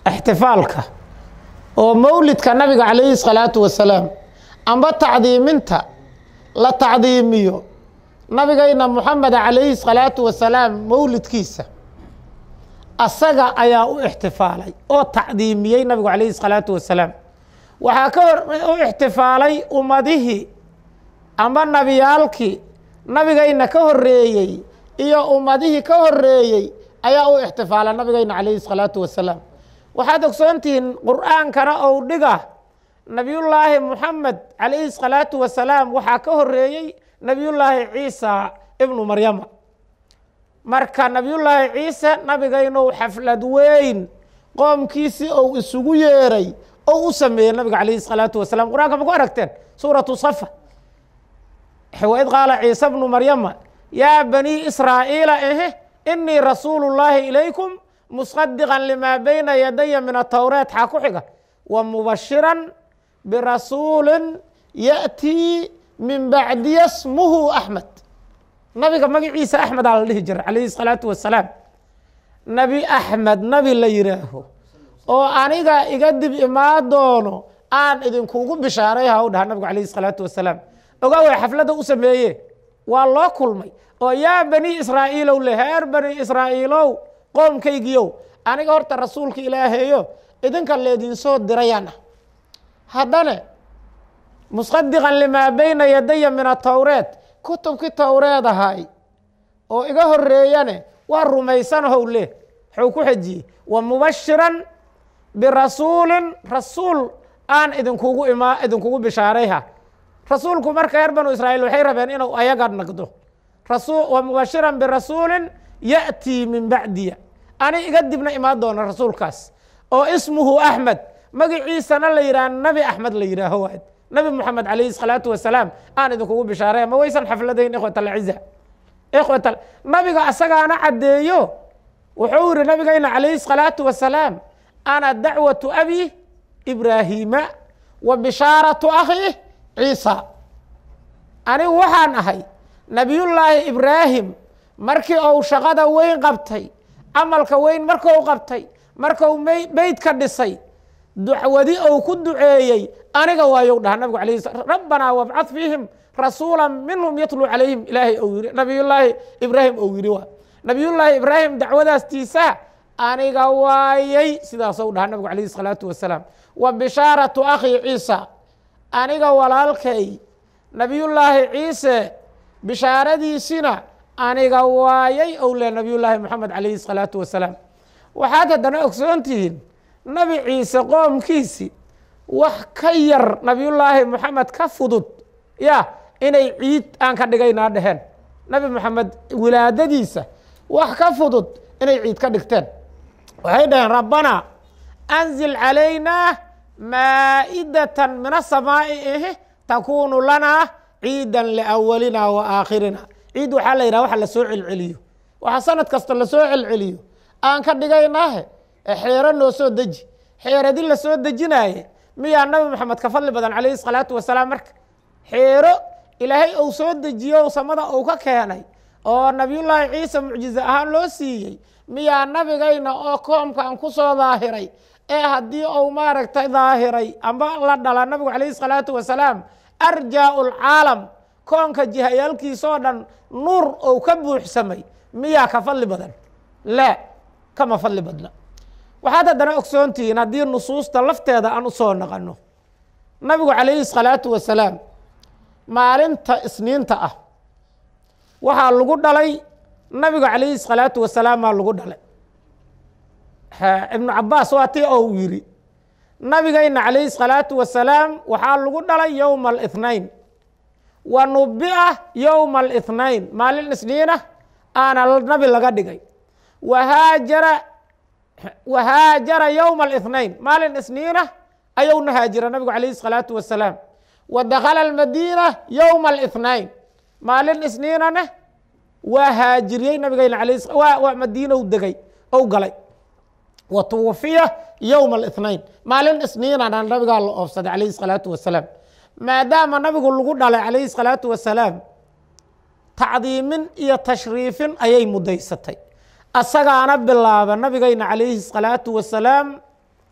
ixtifaalka oo mowlidka nabiga calayhi salaatu wasalaam amba tacdiiminta la tacdiimiyo nabigayna moxameda calayhi salaatu wasalaam mowlidkiisa asaga ayaa u ixtifaalay oo tacdiimiyey nabigu calayhi salaatu wasalaam waxaa ka hor u ixtifaalay ummadihii amba nabiyaalkii nabigayna ka horeeyey iyo ummadihii ka horeeyey ayaa u ixtifaala nabigayna calayhi salaatu wasalaam waxaad ogsoontihiin qur'aankana ou dhiga nabiyullaahi moxamed calayhi salaatu wasalaam waxaa ka horeeyey nabiyullaahi ciisa ibnu maryama marka nabiyullaahi ciise nabigaynou xaflad weyn qoomkiisii ou isugu yeeray ou u sameeyey nabiga calayhi salaatu wasalaam qur-aanka ma ku aragteen suuratu safa waid qaala ciise bnu maryama yaa banii israa'iila ehe inii rasuulu llaahi ilaykum musadiqan limaa bayna yadaya min atowreet xaa ku xiga wa mubashiran birasuulin ya'tii min bacdiya smuhu axmed nabiga magaciisa axmed aa la dhihi jira calayhi salaatu wasalaam nebi axmed nabi la yidhaaho oo aniga iga dib imaa doono aan idinkugu bishaaray ha u dhaha nabigu calayhi salaatu wasalaam ogaaway xafladda u sameeye waa loo kulmay oo yaa bani israa'iilow le heer bani israa'iilow qoomkaygiyow aniga horta rasuulka ilaahayo idinka leedinsoo dirayaan ah haddana musadiqan limaa bayna yadaya min atowreet kutubkii towreed ahay oo iga horeeyane waa rumaysanahow le wuxuu ku xejiyey wa mubashiran birasuulin rasuul aan idinkugu imaa idinkugu bishaarayha rasuulku marka reer banu israa'iil waxay rabeen inuu ayaga naqdo wa mubashiran birasuulin ya'tii min bacdiya ani iga dibna imaan doona rasuulkaas oo ismuhu axmed magaciisana la yidhaha nabi axmed la yidhaaho waad nabi moxamed calayhi salaatu wasalaam aan idinkugu bishaaraya ma waysan xafladayn ikhwat alciza ikhwat nabiga asagaana caddeeyo wuxuu yihi nabigayna calayhi salaatu wasalaam ana dacwatu abi ibraahiima wa bishaaratu akhi ciisa anigu waxaan ahay nabiyullaahi ibraahim markii uu shaqada weyn qabtay camalka weyn marku qabtay marku beydka dhisay dacwadi ou ku duceeyey aniga waayow dhaha nabigu alayh rabbanaa wabcad fiihim rasuula minhum yatluu calayhim ilaahay ou yiri nabiyullaahi ibraahim ou yiri waa nabiyullaahi ibraahim dacwadaastiisa aniga waayey sidaasou dhaha nabigu calayhi salaatu wasalaam wa bishaaratu akhi ciisa aniga walaalkay nabiyullaahi ciise bishaaradiisina aniga waayay ou le nabiyullaahi moxamed calayhi salaatu wasalaam waxaad haddana ogsoontihiin nabi ciise qoomkiisi wax ka yar nabiyullaahi moxamed ka fudud ya inay ciid aan ka dhigaynaa dheheen nabi moxamed wilaadadiisa wax ka fudud inay ciid ka dhigteen waxay dhaheen rabbanaa anzil calaynaa maa'idatan min asamaa'i ihi takuunu lanaa ciidan liawalina wa aakhirina ciid waxaa la yidhaha waxa lasoo celceliyo waxa sanad kasta lasoo celceliyo aan ka dhigaynaahe xeero noo soo deji xeeradi la soo dejinaaye miyaa nabi moxamed ka fadli badan calayhi salaatu wasalaam marka xeero ilaahay ou soo dejiyo samada ou ka keenay oo nabiyullaahi ciise mucjize ahaan loo siiyey miyaa nabigayna oo koomkan ku soo daahiray ee haddii ou maaragtay daahiray amba la dhala nabigu calayhi salaatu wasalaam arjaa lcaalam koonka jihayaalkiisoo dhan nuur ou ka buuxsamay miyaa ka fadli badan laa kama fadli badna waxaad haddana ogsoontihiin haddii nusuusta lafteeda aan u soo naqanno nabigu calayhi salaatu wasalaam maalinta isniinta ah waxaa lagu dhalay nabiga calayhi salaatu wasalaamaa lagu dhalay ibnu cabaas waa tii ou yiri nabigayna calayhi salaatu wasalaam waxaa lagu dhalay yowma alithnain wa nubi'a yowma alithnain maalin isniinah aana nabi laga dhigay wahaajara wahaajara yowma alithnain maalin isniinah ayowna haajira nabigu calayhi salaatu wasalaam wa dakhala almadiina yowma alithnain maalin isniinana waa haajiriyey nabigayna alayh madiina u degay ou galay wa tuwafiya yowma alithnain maalin isniinana nabigaa la oofsaday calayhi salaatu wasalaam maadaama nabigu lagu dhalay calayhi salaatu wasalaam tacdiimin iyo tashriifin ayay mudaysatay asagaana bilaaba nabigayna calayhi salaatu wasalaam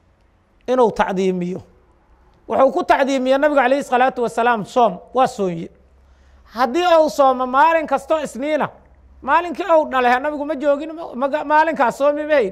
inuu tacdiimiyo wuxuu ku tacdiimiye nabigu calayhi salaatu wasalaam soom waa soonye haddii uu soomo maalin kastoo isniina maalinkii ou dhalay nabigu ma joogin maalinkaas soomi mahayn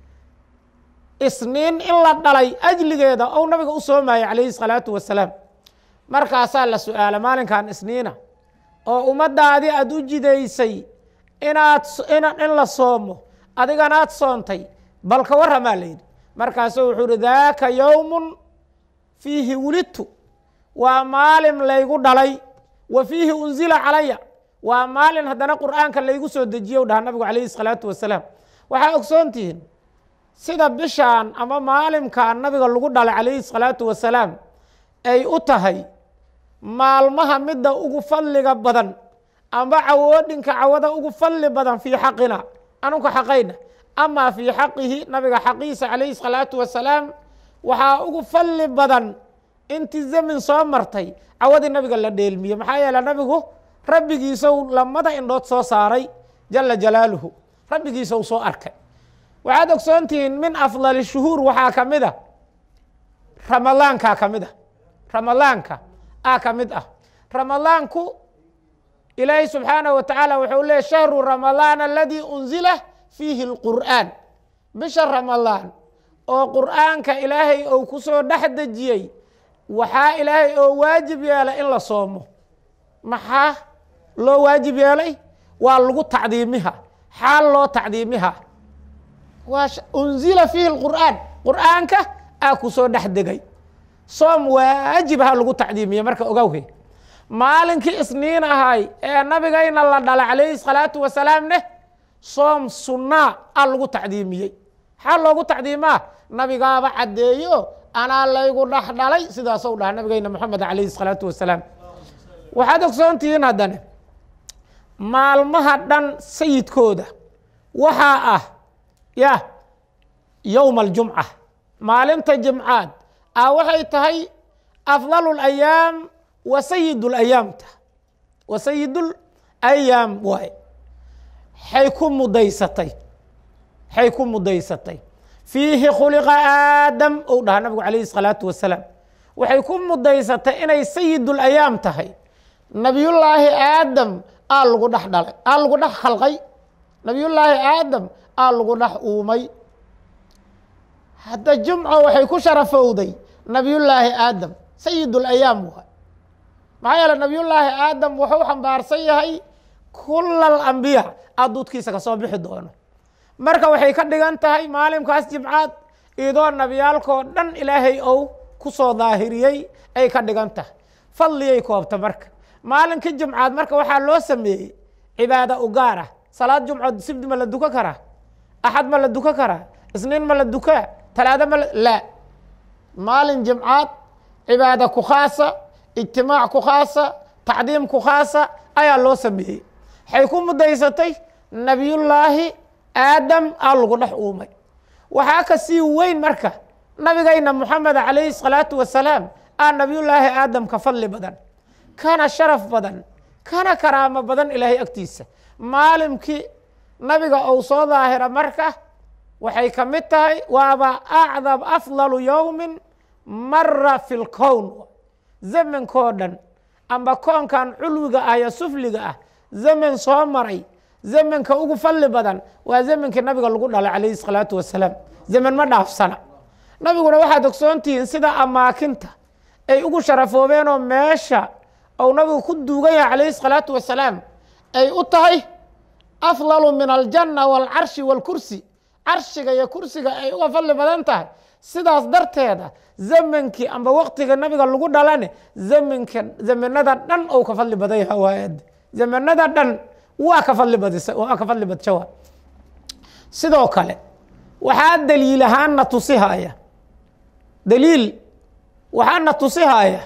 isniin in la dhalay ajligeeda ou nabiga u soomayay calayhi salaatu wasalaam markaasaa la su-aala maalinkan isniina oo ummaddaadii aada u jidaysay inaad in la soomo adiganaad soontay bal ka warramaa la yidhi markaasuu wuxuu uhi daaka yowmun fiihi wulidtu waa maalin laygu dhalay wa fiihi unzila calaya waa maalin haddana qur'aanka laygu soo dejiye dhaha nabigu calayhi salaatu wasalaam waxaa ogsoon tihiin sida bishaan ama maalimkan nabiga lagu dhalay calayhi salaatu wasalaam ay u tahay maalmaha midda ugu fadliga badan amba cawoodhinka cawada ugu fadli badan fii xaqina anunka xaqayna amaa fii xaqihi nabiga xaqiisa calayhi salaatu wasalaam waxaa ugu fadli badan intii zamin soo martay cawadii nabiga la dheelmiye maxaa yeele nabigu rabbigiisou lamada indhood soo saaray jala jalaaluhu rabbigiisa u soo arkay waxaad ogsoontihiin min afdali shuhuur waxaa ka mid a ramadaankaa ka mid a ramadaanka aa ka mid ah ramadaanku ilaahi subxaanaه wa tacaala wuxuu leeyay shahru ramadaan aladii unzila fiihi اlqur'aan bisha ramadaan oo qur'aanka ilaahay ou ku soo dhex dejiyey waxaa ilaahay oo waajib yeelay in la soomo maxaa loo waajib yeelay waa lagu tacdiimiha xaal loo tacdiimiha waa unzila fiihi اlqur'aan qur'aanka aa ku soo dhex degay soom waajibha lagu tacdiimiye marka ogawhe maalinkii isniin ahay ee nabigayna la dhalay calayhi salaatu wasalaam neh soom sunnaa a lagu tacdiimiyey xaa loogu tacdiimaa nabigaaba caddeeyo anaa laygu dhex dhalay sidaasou dhaha nabigayna moxamed calayhi salaatu wasalaam waxaad ogsoontihiin haddane maalmaha dhan sayidkooda waxaa ah ya yowma aljumca maalinta jimcaad a waxay tahay afdalu layaam wa sayid layaamta wa sayidul ayaam waay xay ku mudaysatay xay ku mudaysatay fiihi khuliqa aadam ou dhaha nabigu calayhi salaatu wasalaam waxay ku mudaysatay inay sayidul ayaam tahay nabiyullaahi aadam aa lagu dhex dhalay aa lagu dhex khalqay nabiyullaahi aadam aa lagu dhex uumay hadda jumco waxay ku sharafowday nabiyullaahi aadam sayidul ayaam waay maxaa yeele nabiyullaahi aadam wuxuu xambaarsan yahay kula alambiya aduudkiisa ka soo bixi doono marka waxay ka dhigan tahay maalimkaas jimcaad idoo nabiyaalkoo dhan ilaahay ou ku soo daahiriyey ay ka dhigan tahay fadliyay koobta marka maalinkii jimcaad marka waxaa loo sameeyey cibaada u gaar ah salaad jumcood sibdi ma la dukan karaa axad ma la dukan karaa isniin ma la dukaa talaado ma laa maalin jimcaad cibaada ku khaasa ijtimaac ku khaasa tacdiim ku khaasa ayaa loo sameeyey waxay ku mudaysatay nabiyullaahi aadam aa lagu dhex uumay waxaa ka sii weyn marka nabigayna moxamed calayhi salaatu wasalaam aa nabiyullaahi aadam ka fadli badan kana sharaf badan kana karaamo badan ilaahay agtiisa maalimkii nabiga ou soo daahira marka waxay ka mid tahay waaba acdam afdalu yowmin mara fi lkown zamankoo dhan amba koonkan culwiga ah iyo sufliga ah zaman soo maray zamanka ugu fadli badan waa zamankii nabiga lagu dhalay calayhi salaatu wasalaam zaman ma dhaafsana nabiguna waxaad ogsoontihiin sida amaakinta ay ugu sharafoobeenoo meesha ou nabigu ku duugan yahay calayhi salaatu wasalaam ay u tahay afdalu min aljanna waalcarshi waalkursi carshiga iyo kursiga ay uga fadli badan tahay sidaas darteeda zamankii amba waktiga nabiga lagu dhalane zamanka zamanada dhan ou ka fadli badan yaha waayad zamanada dhan waa ka fadli badisa waa ka fadli badjawa sidoo kale waxaa daliil ahaanna tusihaya daliil waxaana tusihaya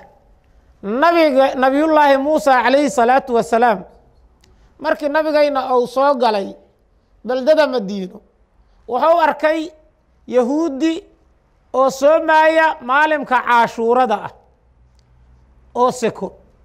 nabiga nabiyullaahi muusa calayhi salaatu wasalaam markii nabigayna ou soo galay beldada madiino wuxuu arkay yahuudi oo soomaaya maalimka caashuurada ah oo seko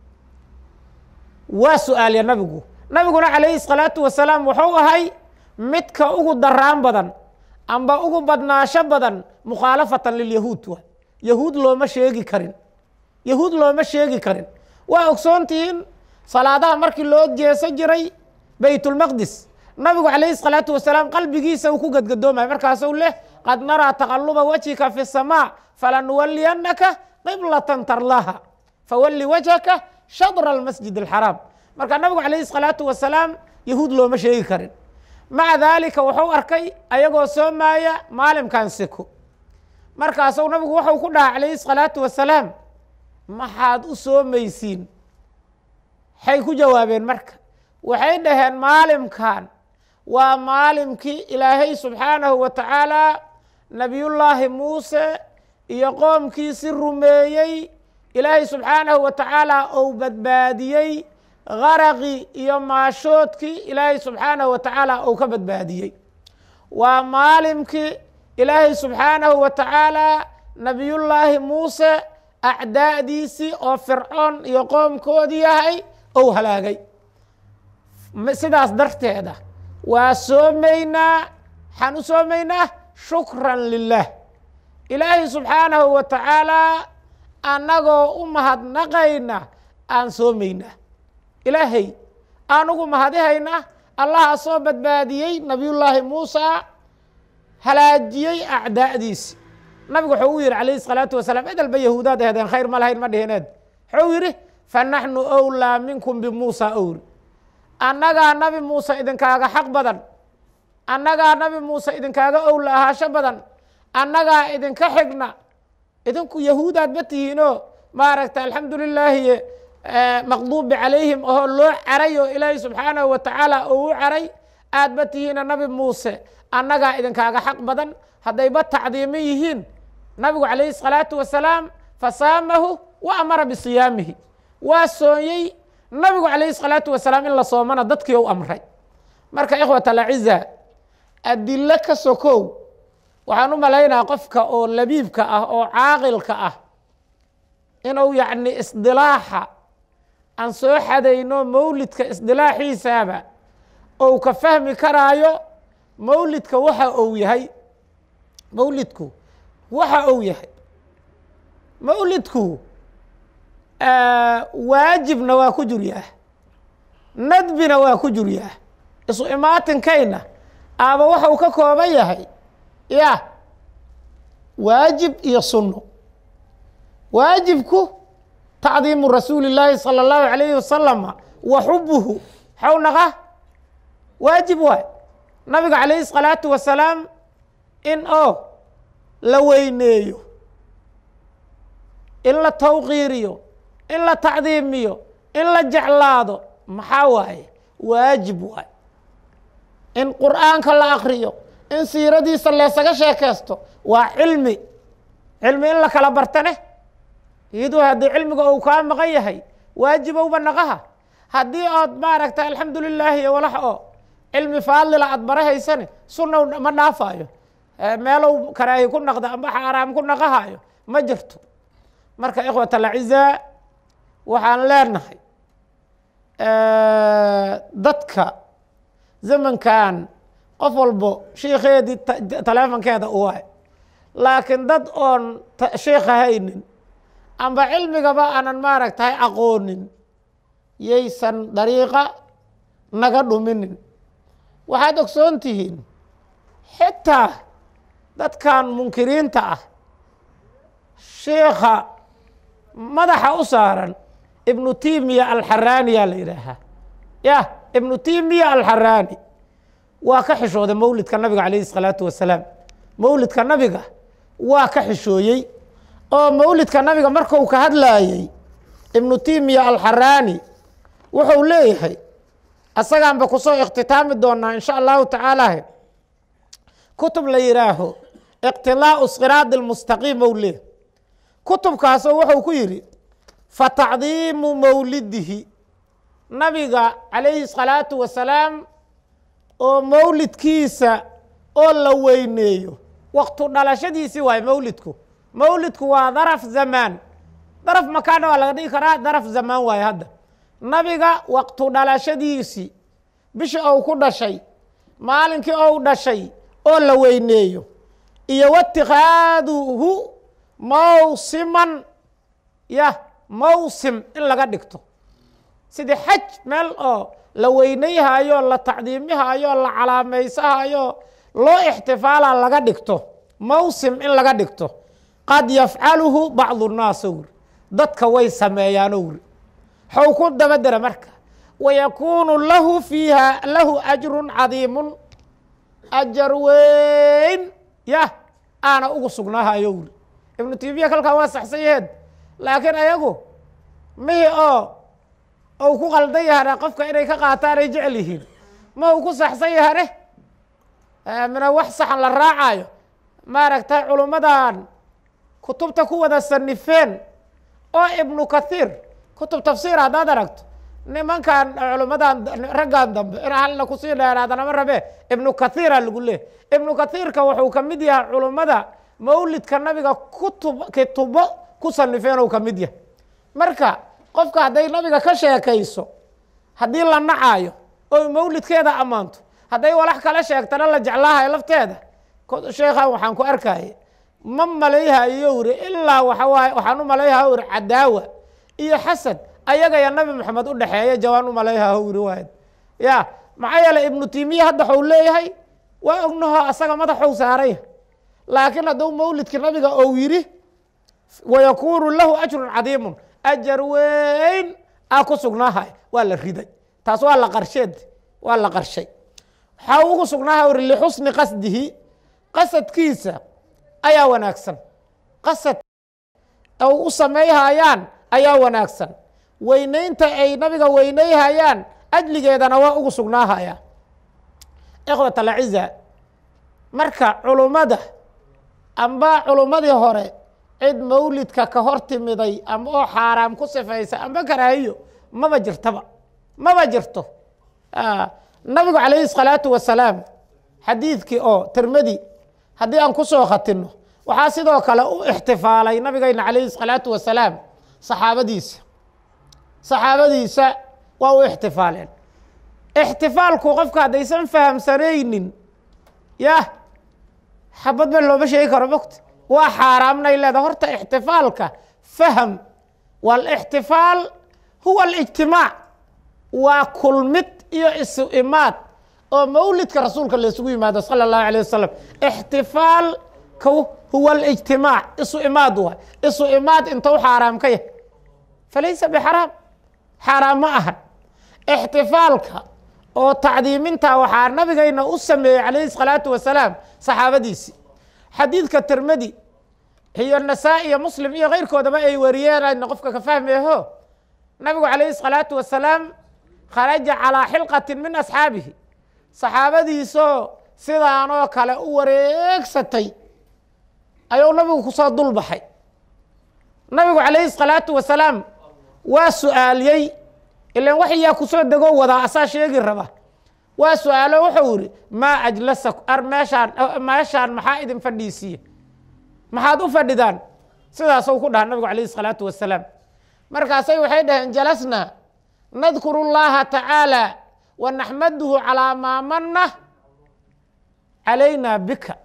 waa su-aalya nabigu nabiguna calayhi salaatu wasalaam wuxuu ahay midka ugu daraan badan amba ugu badnaasho badan mukhaalafatan lilyahuud wa yahuud looma sheegi karin yahuud looma sheegi karin waa ogsoontihiin salaadaha markii loo jeeso jiray baytulmaqdis nabigu calayhi salaatu wasalaam qalbigiisa uu ku gadgadoomaya markaasuu leh qad naraa taqaluba wajhika fi samaa falanuwaliyannaka qiblatan tarlaha fawalli wajhaka shadra almasjid alxaraam marka nabigu calayhi salaatu wasalaam yahuud looma sheegi karin maca daalika wuxuu arkay ayagoo soomaaya maalimkan siko markaasuu nabigu wuxuu ku dhaha calayhi salaatu wasalaam maxaad u soomaysiin waxay ku jawaabeen marka waxay dhaheen maalimkan waa maalimkii ilaahay subxaanahu wa tacaala nebiyullaahi muuse iyo qoomkiisi rumeeyey ilaahay subxaanahu wa tacaala ou badbaadiyey qaraqii iyo maashoodkii ilaahay subxaanahu wa tacaala ou ka badbaadiyey waa maalimkii ilaahay subxaanahu wa tacaala nebiyullaahi muuse acdaa'diisii oo fircoon iyo qoomkoodii yahay ou halaagay sidaas darteeda waa soomaynaa waxaan u soomaynaa shukran lilah ilaahay subxaanahu wa tacaalaa annagoo u mahadnaqayna aan soomaynaa ilaahay aan ugu mahadihaynaa allaha soo badbaadiyey nabiyullaahi muusa halaajiyey acdaa'diisi nabigu wuxuu u yidhi calayhi salaatu wasalaam edelba yahuudaad ahdeen khayr ma lahayn ma dhihineed wuxuu yidhi fa naxnu owlaa minkum bimuusa owri annagaa nabi muuse idinkaaga xaq badan annagaa nabi muuse idinkaaga owla ahaasho badan annagaa idinka xigna idinku yahuudaad ma tihiinoo maaragta alxamdu lilaahi maqduubi calayhim oo loo caray oo ilaahay subxaanahu wa tacaala oo u caray aad ma tihiina nabi muuse annagaa idinkaaga xaq badan haddayba tacdiimo yihiin nabigu calayhi salaatu wasalaam fasaamahu wa amara bisiyaamihi waa soonyey nabigu calayhi salaatu wasalaam in la soomana dadkii u amray marka ikhwat alaciza adilo ka sokow waxaan u malaynaa qofka oo labiibka ah oo caaqilka ah inuu yacni isdilaaxa aan soo xadayno mawlidka isdilaaxiisaaba ou ka fahmi karaayo mawlidka waxa uu yahay mawlidku waxa uu yahay mawlidku waajibna waa ku juryaah nadbina waa ku juryaah isu imaatinkayna aaba waxau ka kooban yahay ya waajib iyo sunno waajibku tacdiimu rasuuli illaahi salى اllahu alayhi wasalama wa xubuhu xaw naqa waajib waay nabiga calayhi الsalaatu wasalaam in oo la weyneeyo in la tawqiiriyo in la tacdiimiyo in la jeclaado maxaa waaye waajib waay in qur'aanka la akriyo in siiradiisa leesaga sheekaysto waa cilmi cilmi in la kala bartane iyadoo haddii cilmiga uu kaa maqan yahay waajibowba naqaha haddii ood maaragta alxamdu lilaahi iyo walax oo cilmi faadlila aad barahaysane sunnaw ma dhaafaayo meelow karaahi ku naqda amba xaaraam ku naqahayo ma jirto marka ikhwat alacizaa waxaan leenahay dadka zamankan qof walbo shiikeedii taleefonkeeda u waay laakiin dad oon shiikha haynin amba cilmigaba aanan maaragtahay aqoonin yaysan dariiqa naga dhuminin waxaad ogsoon tihiin xitaa dadkan munkiriinta ah shiikha madaxa u saaran ibnu timiya alxaraani yaa la yidhaahaa yah ibnu timiya alxaraani waa ka xishooday mawlidka nabiga calayhi الsalaatu wasalaam mawlidka nabiga waa ka xishooyey oo mawlidka nabiga marku ka hadlaayey ibnu timiya alxaraani wuxuu leeyahay asagaanba kusoo ikhtitaami doonaa in sha allahu tacaala kutub la yidhaaho iqtidaau siraadi اlmustaqiim ou leeyahy kutubkaasoo wuxuu ku yidhi fatacdiimu mawlidihi nabiga calayhi الsalaatu wasalaam oo mawlidkiisa oo la weyneeyo waktu dhalashadiisii waaye mawlidku mawlidku waa daraf zamaan daraf makaana waa laga dhigi karaa daraf zamaan waaye hadda nabiga waktu dhalashadiisii bishii ou ku dhashay maalinkii ou dhashay oo la weyneeyo iyo watikaaduhu mawsiman yah mawsim in laga dhigto sidii xaj meel oo la weynayhayo la tacdiimihayo la calaamaysahayo loo ixtifaala laga dhigto mawsim in laga dhigto qad yafcaluhu bacdu nnaas owri dadka way sameeyaan owri xow ku dabadera marka wayakuunu lahu fiiha lahu ajrun cadiimun ajar weyn yah aana ugu sugnaahayo owri ibnu timiya kalkaa waa saxsan yaheed laakiin ayagu mihi oo ou ku qaldan yahane qofka inay ka qaataan ay jecel yihiin ma uu ku saxsan yahane mina wax saxan la raacayo maaragtay culummadan kutubta ku wada sanifeen oo ibnu kathiir kutub tafsiir haddaad aragto nimankan culummadan raggan dambe in halna kusii dheeraadana ma rabe ibnu kathiira lagu leeh ibnu kathiirka wuxuu ka mid yahay culummada mawlidka nabiga kutub kitubo ku sanifeen ou ka mid yahay marka qofka hadday nabiga ka sheekayso haddii la nacayo oo mawlidkeeda ammaanto hadday walax kala sheegtana la jeclaahayo lafteeda sheekhan waxaan ku arkaya ma malayhayo iri ilaa waxawaaye waxaan u malayhaa iri cadaawa iyo xasad ayaga ya nabi maxamed u dhexeeya jawaan u malayhaa iri waayad ya maxaa yeeley ibnu timiya hadda waxuu leeyahay waa ognaho asaga madaxou saaraya laakiin hadduu mawlidka nabiga ou yidhi wayakuunu lahu ajrun cadiimun ajar weyn aa ku sugnaahay waa la riday taas waa la qarsheed waa la qarshay waxaa ugu sugnaaha uri lixusni qasdihi qasadkiisa ayaa wanaagsan qasad u sameeyhayaan ayaa wanaagsan weynaynta ay nabiga weynayhayaan ajligeedana waa ugu sugnaahaya ikhwat alciza marka culummada amba culummadii hore cid mawlidka ka hor timiday amba oo xaaraam ku sifaysa amba karaahiyo maba jirtaba maba jirto nabigu calayhi الsalaatu wasalaam xadiidkii oo tirmadi haddii aan ku soo khatino waxaa sidoo kale u ixtifaalay nabigayna calayhi الsalaatu wasalaam saxaabadiisa saxaabadiisa waa u ixtifaaleen ixtifaalku qofka haddaysan fahamsanaynin yah xabad ba looma sheegi karo mogta waa xaaraamnay leeda horta ixtifaalka faham wاlاxtifaal huwa اlijtimaac waa kulmid iyo isu imaad oo mawlidka rasuulka laysugu yimaado salى الlahu alيه wasalam ixtifaalka huwa اlijtimaac isu imaad waay isu imaad intou xaaraam ka yahay falaysa bxaraam xaaraam ma ahan ixtifaalka oo tacdiiminta waxaa nabigayna u sameeyey calayhi الsalaatu wasalaam saxaabadiisii xadiidka tirmadi iyo nasaa-i iyo muslim iyo keyrkoodaba ay wariyeen ayna qofka ka fahmeeho nabigu calayhi الsalaatu wasalaam kharaja calىa xilqati min asxaabihi saxaabadiisoo sidaanoo kale u wareegsatay ayuu nabigu kusoo dul baxay nabigu calayhi الsalaatu wasalaam waa su-aaliyey ilan waxyaa kusoo degoo wadaa asaa sheegi raba waa su-aalo wuxuu yihi maa ajlasa ar meeshaan meeshaan maxaa idin fadhiisiiye maxaad u fadhidaan sidaasuu ku dhaha nabigu calayhi الsalaatu wasalaam markaasay waxay dhaheen jalasna nadkuru اllaha tacaala wa naxmaduhu calaa maa mana calayna bika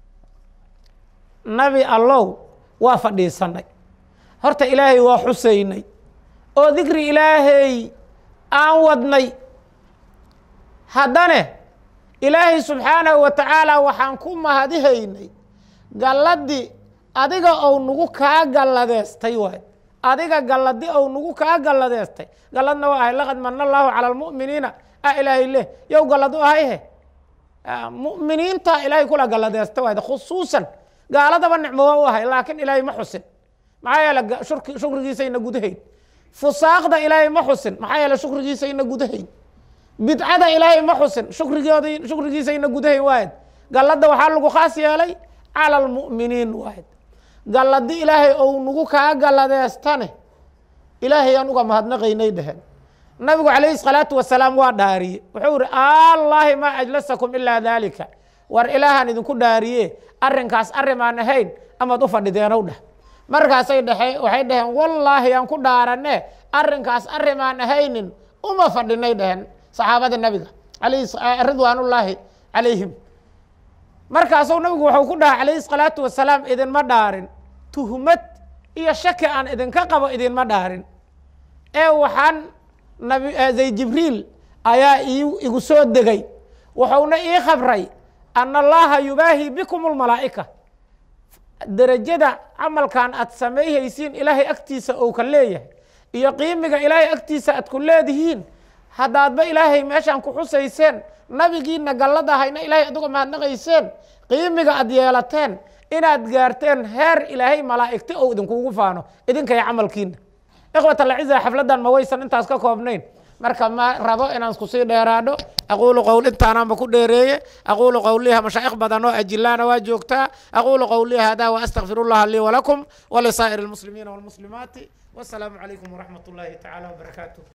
nabi allow waa fadhiisanay horta ilaahay waa xusaynay oo dikri ilaahay aan wadnay haddane ilaahay subxaanahu wa tacaala waxaan ku mahadihaynay galladii adiga ou nagu kaa galladeestay waay adiga galladi ou nagu kaa galladeestay galladna waa ahay laqad mana allaahu cala almu'miniina a ilaahay leh yow gallad u ahayhe mu'miniinta ilaahay kula galladeesta waay khusuusan gaaladaba nicmo waa u ahay laakiin ilaahay ma xusin maxaa yeele shukrigiisayna gudahayn fusaaqda ilaahay ma xusin maxaa yeele shukrigiisayna gudahayn bidcada ilaahay ma xusin shukrigood shukrigiisayna gudahayn waayad galladda waxaa lagu khaas yeelay cala almu'miniin waayad galladi ilaahay ou nagu kaa galladeestane ilaahay aan uga mahadnaqaynay dheheen nabigu calayhi salaatu wasalaam waa dhaariye wuxuu ihi allaahi maa ajlasakum ilaa daalika war ilaahaan idinku dhaariye arrinkaas arrimaan ahayn amaad u fadhideenow dheh markaasay dhehe waxay dhaheen wallaahi aan ku dhaarane arrinkaas arrimaan ahaynin uma fadhinay dheheen saxaabada nabiga ridwaanullaahi calayhim markaasuu nabigu wuxuu ku dhaha calayhi salaatu wasalaam idinma dhaarin tuhmad iyo shaki aan idinka qabo idinma dhaarin ee waxaan nabi zay jibriil ayaa igu soo degay wuxuuna ii khabray ana allaha yubaahi bikum lmalaa'ika derajada camalkan aad samayhaysiin ilaahay agtiisa ou ka leeyahay iyo qiimiga ilaahay agtiisa aad ku leedihiin haddaadba ilaahay meeshaan ku xusayseen nabigiina gallad ahayna ilaahay aduga mahadnaqayseen qiimiga aad yeelateen inaad gaarteen heer ilaahay malaa'igti ou idinkugu faano idinkaya camalkiina ikhwat alciza xafladdan ma waysan intaas ka koobnayn marka ma rabo inaan isku sii dheeraadho aquulu qowl intaanaanba ku dheereeye aquulu qowliha mashaa'ikh badan oo ajilaana waa joogtaa aquulu qowlihi hada waastaqfiru llaha lii walakum walisaa'iri almuslimiina walmuslimaati wasalaamu calaykum waraxmat ullaahi tacaala wabarakaatuh